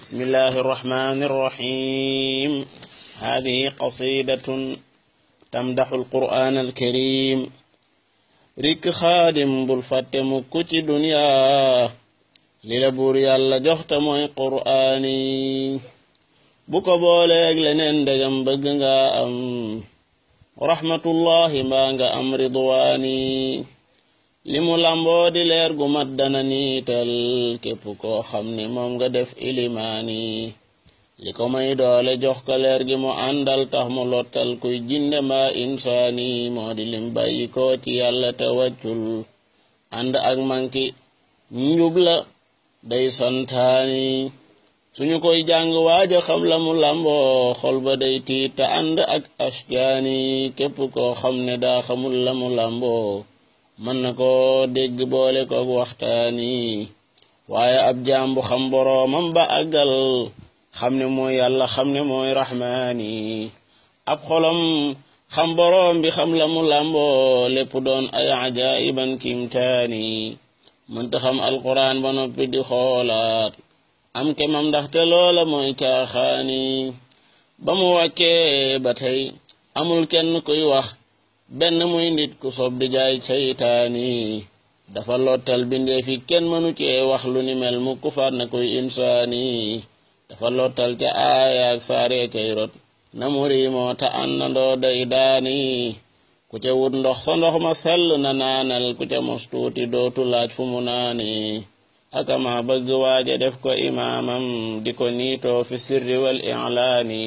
بسم الله الرحمن الرحيم هذه قصيدة تمدح القرآن الكريم رك خادم بالفتم كتي دنيا للبور يالا جوخت موي قرآني بوكو بوليك لنين دغم بغنغا أم رحمة الله مانغا أم رضواني li mu lamboo di leer gu mat dana niital képp koo xam ni moom nga def ilimaani li ko may doole jox ko leer gi mu àndal tax mu lottal kuy jinde mbaa insaani moo di lim bàyyi ko ci yàlla te wàccul ànd ak manki njub la day santaani suñu koy jàng waaja xam la mu lamboo xol ba day tiit te ànd ak ashjaani képp koo xam ne daa xamul la mu lamboo mën na ko dégg boole koog waxtaani waaye ab jaambu xam boroomam ba àggal xam ne mooy yàlla xam ne mooy rahmaani ab xolam xam boroom bi xam la mu làmboo lépp doon ay ajaayiban kimtaani mënta xam alquran ba noppi di xoolaat am kemam ndaxte loola mooy caaxaani ba mu wàccee ba tey amul kenn kuy wax benn muy nit ku sob di jaay saytaani dafa lottal bindeefi kenn mënu cee wax lu ni mel mu kufaat na koy insaani dafa lottal ca aayaak saaree cay rot na mu riimoo ta àndandoo day daani ku ca wut ndox sa ndox ma sell na naanal ku ca mos tuuti dootu laaj fu mu naani akama bëgg waaja def ko imaamam di ko niitoo fi sirri wal i'laani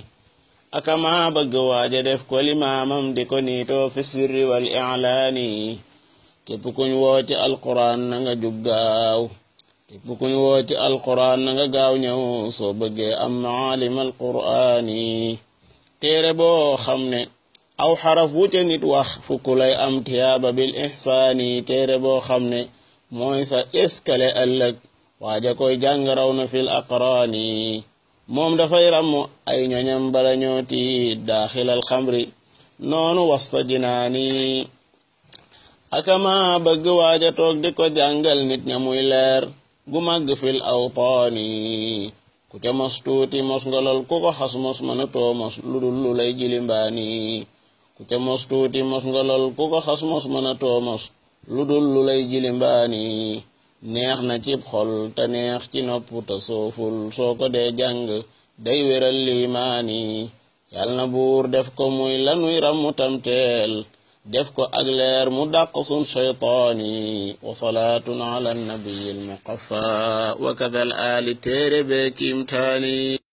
akama bëgg waaja def ko limaamam di ko niitoo fi sirri wal i'laani képp kuñ woo ci alquran na nga jug gaaw képp kuñ woo ci alquran na nga gaaw ñëw soo bëggee am maalim alqur'aani téere boo xam ne aw xaraf wu ca nit wax fukk lay am tiyaaba bil ihsaani téere boo xam ne mooy sa eskale ëllëg waaja koy jàng raw na fil aqraani moom dafay ràmm ay ñoñam bala ñooti daaxilal xamri noonu wasta jinaani akama bëgg waaja toog di ko jàngal nit ña muy leer gu màgg fil awtaani ku ca mos tuuti mos ngolol ku ko xas mos mën a too mos lu dul lu lay jilimbaani ku ca mos tuuti mos ngolol ku ko xas mos mën a too mos lu dul lu lay jilimbaani neex na cib xol te neex ci nopp te sooful soo ko dee jàng day wéral liimaani yal na buur def ko muy lanuy rammu tamteel def ko ak leer mu dàq sun shaytaani wa salaatun ala nabiyi almuqaffa wa kada al aali téere bee kiimtaani